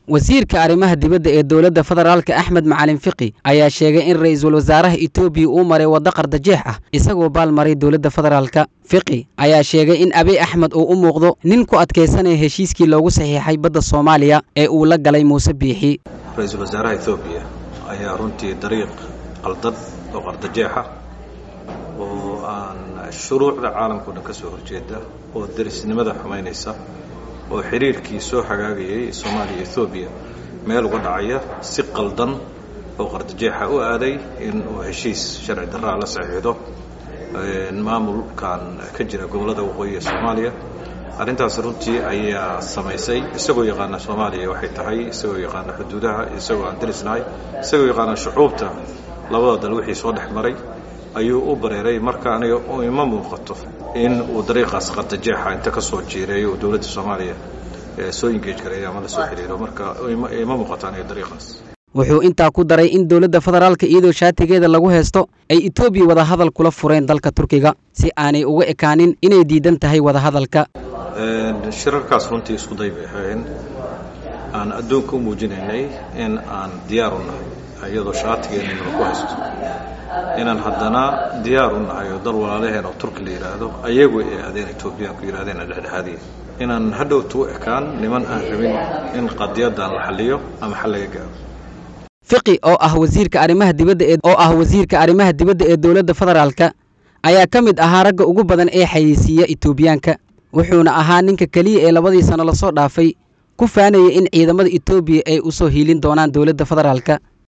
wasiirka arrimaha dibadda ee dowladda federaalka axmed macalin fiqi ayaa sheegay in ra'iisul wasaaraha etoobiya uu maray waddo qardajeex ah isagoo baal maray dowladda federaalka fiqi ayaa sheegay in abiy axmed uu u muuqdo nin ku adkaysanaya heshiiskii loogu saxiixay badda soomaaliya ee uu la galay muuse biixi ra-iisul wasaaraha etoobiya ayaa runtii dariiq qaldad oo qardajeexa oo aan shuruucda caalamkao dhan ka soo horjeeda oo derisnimada xumaynaysa oo xiriirkii soo hagaagayay soomaaliya ethoobiya meel uga dhacaya si qaldan oo qardajeexa u aaday in uu heshiis sharci darraa la saxiixdo maamulkan ka jira gobollada waqooyi ee soomaaliya arrintaas runtii ayaa samaysay isagoo yaqaana soomaaliya waxay tahay isagoo yaqaana xuduudaha isagoo aan derisnahay isagoo yaqaana shucuubta labada dal wixii soo dhex maray ayuu u bareeray marka aniga ima muuqato in uu dariiqaas qardajeexa inta ka soo jiireeyo uu dowladda soomaaliya soo engage gareeyo ama la soo xiriiro marka ima muuqato aniga dariiqaas wuxuu intaa ku daray in dowladda federaalka iyadoo shaatigeeda lagu haysto ay etoobiya wadahadal kula fureen dalka turkiga si aanay uga ekaanin inay diidan tahay wadahadalka shirarkaas runtii isku day bay ahayn aan adduunka u muujinaynay in aan diyaar u nahay iyadoo shaatigeena lagu haysto inaan haddana diyaar u nahay oo dal walaalaheen oo turki la yidhaahdo ayagu ay aadeen etoobiyaanku yidhahdeen dhexdhexaadiya inaan hadhowta u ekaan niman aan rabin in qadiyaddan la xalliyo ama xal laga gaaro fiqi oo ah wasiirka arrimaha dibadda ee oo ah wasiirka arrimaha dibadda ee dowladda federaalka ayaa ka mid ahaa ragga ugu badan ee xayeysiiya etoobiyaanka wuxuuna ahaa ninka keliya ee labadii sano lasoo dhaafay ku faanayay in ciidamada etoobiya ay u soo hiilin doonaan dowladda federaalka